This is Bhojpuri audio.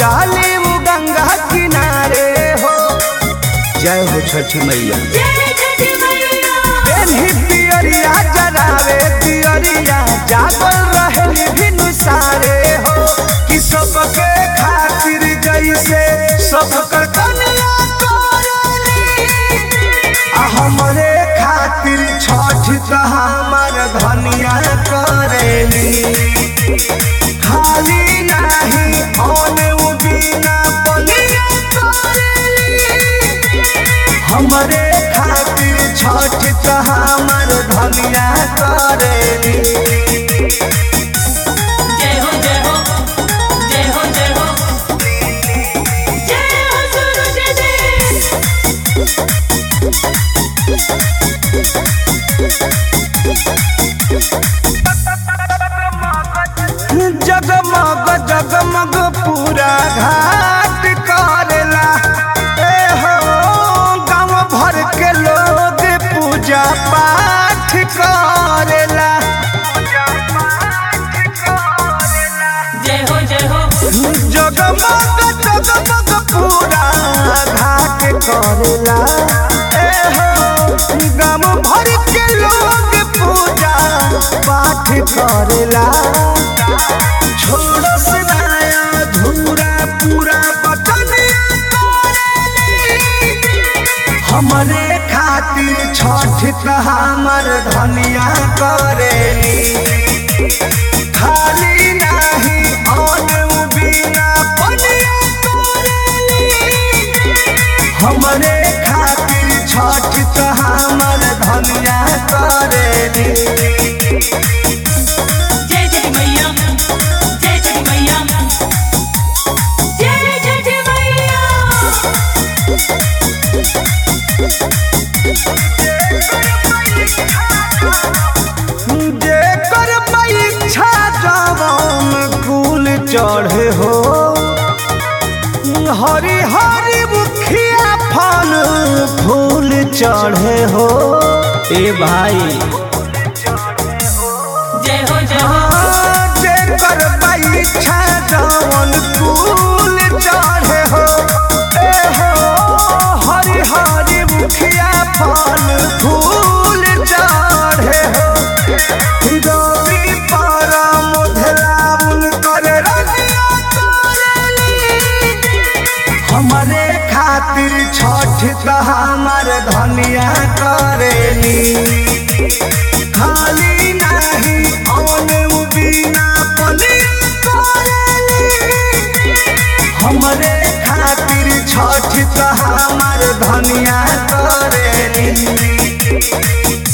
जाली उ गंगा किनारे हो जय हो छठी मैया पेन्ही पियरिया जरावे पियरिया जागल रहे भिनु सारे हो कि सबके खातिर जैसे सबकर कन्या करेली आ हमरे खातिर छठ त हमर धनिया करेली खाली नाही औने उ बिना बनिया करेली हमरे खातिर छठ त हमर धनिया करेली जय हो जय हो जय हो जय हो जय हो सूरज देव जगमग जगमग पूरा घाट करेला ए हो गांव भर के लोग पूजा पाठ करेला जय हो जय हो जगमग जगमग पूरा घाट करेला ए हो गांव भर के लोग पूजा पाठ करेला छोड़ो से नया धूरा पूरा बटनिया करेली हमरे खातिर छठ त हमर धनिया करेली खाली नाही औन उ बिना पनिया करेली हमरे खातिर छठ त हमर धनिया करेली जय जय मैया जय जय मैया जय जय मैया जेकर परीक्षा जवान कुल चढ़े हो हरी हरी मुखिया फल फूल चढ़े हो ए भाई जय हो जय हो जेकर परीक्षा जवान कुल चढ़े हो ए हो हरी हरी मुखिया फल फूल चढ़े हो रवि पारा मोधलाउन कर रनिया करेली हमरे खातिर छठ त हमर धनिया करेली खाली नाही औन उ बिना पनिया करेली हमरे खातिर छठ त हमर धनिया करेली